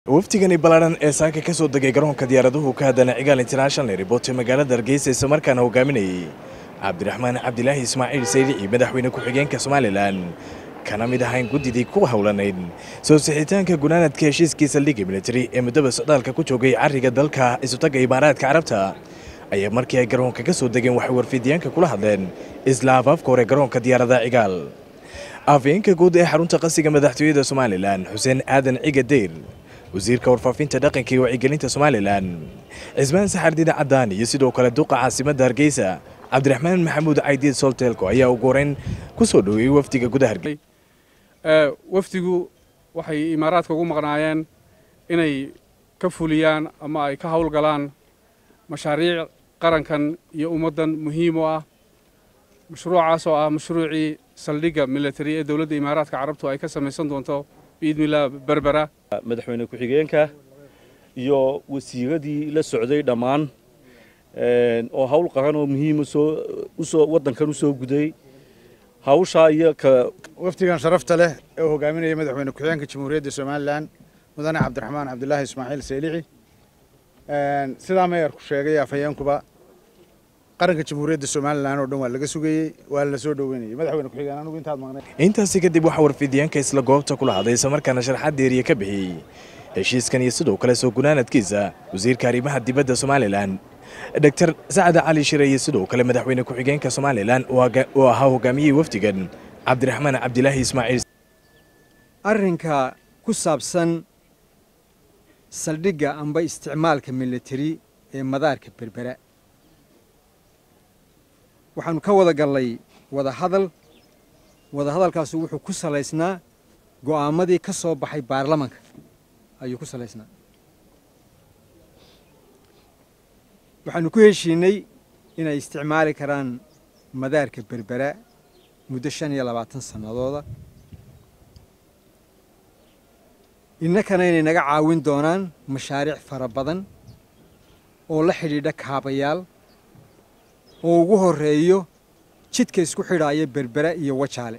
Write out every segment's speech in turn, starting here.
wafdigani ballaadhan ee saaka ka soo degay garoonka diyaaraduhu ka haddana cigaal international airport ee magaalada hargeysa islamarkaana hogaaminayay cabdiraxmaan cabdilaahi ismaaciil saydici madaxweyne ku-xigeenka somalilan kana mid ahayn guddidii ku howlanayd soo sixitaanka gunaanadka heshiiskii saldhigga militari ee muddaba socdaalka ku joogay carriga dalka isutaga imaaraadka carabta ayaa markii ay garoonka ka soo degeen waxay warfidiyaanka kula hadleen isla afaafka hore garoonka diyaaradaha cigaal afayeenka guud ee xarunta qasiga madaxtooyada somalilan xuseen aadan ciga deyr wasiirka warfaafinta dhaqanka iyo wacyigelinta somalilan cismaan saxardiine caddaan iyo sidoo kale duqa caasimadda hargeysa cabdiraxmaan maxamuud caydiid solteelko ayaa ugu horeyn ku soo dhoweeyey wafdiga gudaha hargeysa wafdigu waxay imaaraadka ugu maqnaayeen inay ka fuliyaan ama ay ka howlgalaan mashaariic qarankan iyo ummaddan muhiim u ah mashruucaas oo ah mashruucii saldhigga military ee dowladda imaaraadka carabtu ay ka samaysan doonto biidnilah berbera madaxweyne ku-xigeenka iyo wasiiradii la socday dhammaan oo hawl qaran oo muhiima soo waddankan u soo guday hawshaa iyo ka wafdigan sharafta leh ee uu hogaaminaya madaxweyne ku-xigeenka jamhuuriyadda somalilan mudane cabdiraxmaan cabdilaahi ismaaciil saylici sidaa meeyarku sheegay afhayeenkuba qaranka jamhuuriyadda somalilan oo dhan waa laga sugayey waa la soo dhoweynayay madaxweyne ku-xigeen anugu intaad maqnay intaasi kadib waxaa warfidiyaanka isla goobta kula hadlay islamarkaana sharaxaad deeriya ka bixiyey heshiiskan iyo sidoo kale soo gunaanadkiisa wasiirka arrimaha dibadda somalilan doctor sacad cali shire iyo sidoo kale madaxweyne ku-xigeenka somalilan oo ahaa hogaamiyey wafdigan cabdiraxmaan cabdilaahi ismaaciil arrinka ku saabsan saldhigga amba isticmaalka militari ee madaarka berbera waxaanu ka wada gallay wada hadal wada hadalkaasu wuxuu ku salaysnaa go'aamadii ka soo baxay baarlamanka ayuu ku salaysnaa waxaanu ku heshiinay inay isticmaali karaan madaarka berbera muddo shan iyo labaatan sannadooda innakana inay naga caawin doonaan mashaariic fara badan oo la xidhiidha kaabayaal oo ugu horreeyo jidka isku xidhaaya berbera iyo wajaale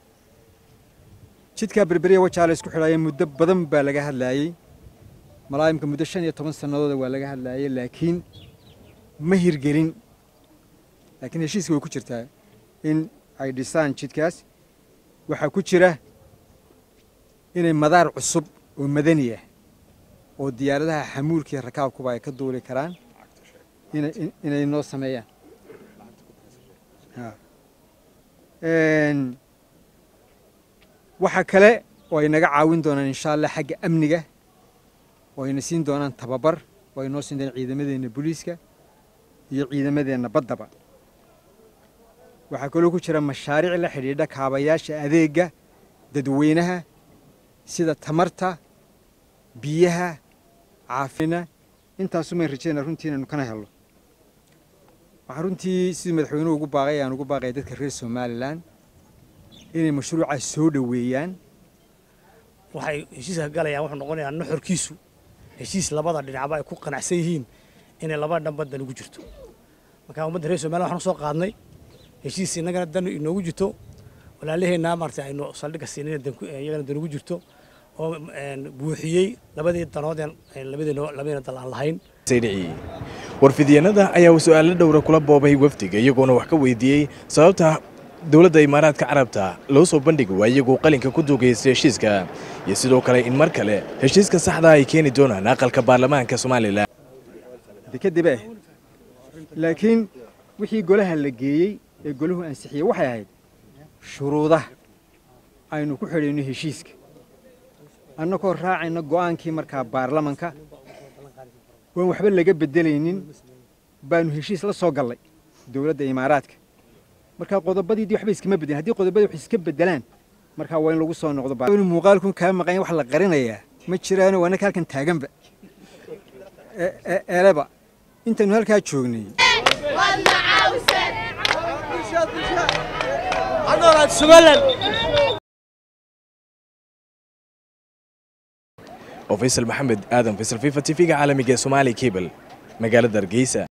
jidkaa berbera iyo wajaale isku xidhaaya muddo badan baa laga hadlaayey malaayimka muddo shan iyo toban sannadooda waa laga hadlaayey laakiin ma hirgelin laakiin heshiiska way ku jirtaa in ay dhisaan jidkaas waxaa ku jira inay madaar cusub oo madani ah oo diyaaradaha xamuulkiiyo rakaabkuba ay ka duuli karaan inay noo sameeyaan waxaa kale oo ay naga caawin doonaan insha allah xagga amniga oo ayna siin doonaan tababar oo ay noo siin doonaan ciidamadeenna booliiska iyo ciidamadeenna baddaba waxaa kaloo ku jira mashaariic la xidhiidha kaabayaasha adeegga dadweynaha sida tamarta biyaha caafina intaasumayn rajayna runtii inaynu kana helno waxaa runtii sidii madaxweynuhu ugu baaqay aan ugu baaqaya dadka reer somalilan inay mashruucaas soo dhoweeyaan waxay heshiiska galayaan wuxuu noqonayaa nuxurkiisu heshiis labada dhinacba ay ku qanacsan yihiin inay laba dhan baddan ugu jirto marka ummadda reer somalilan waxaan soo qaadnay heshiis innagana dan inoogu jirto walaalaheenna maarata aynu saldhigga siinayna iyagana dan ugu jirto oo buuxiyey labadii danoodeen labadiina dal aan lahayn saydici warfidyaenada ayaa su-aalo dhowra kula boobay wafdiga iyagoona wax ka weydiiyey sababta dowladda imaaraadka carabta loo soo bandhigi waa iyagoo qalinka ku duugaysta heshiiska iyo sidoo kale in mar kale heshiiska saxda ay keeni doonaan aqalka baarlamaanka somalilan kadib eh laakiin wixii golaha la geeyey ee golahu ansixiyey waxay ahayd shuruudaha aynu ku xidhayno heshiiska annagoo raacayna go'aankii markaa baarlamanka waan waxba laga beddelaynin baanu heshiis la soo gallay dowladda imaaraadka markaa qodobadiidii waxba iskama beddelin haddii qodobadii wax iska beddelaan markaa waa in lagu soo noqdo muuqaalkun kaa maqan wax la qarinayaa ma jiraano waa naka halkan taaganba eleba intaynu halkaa joognay oo faysal maxamed aadan faysal fifa t v-ga caalamiga ee somaali cable magaalada hargeysa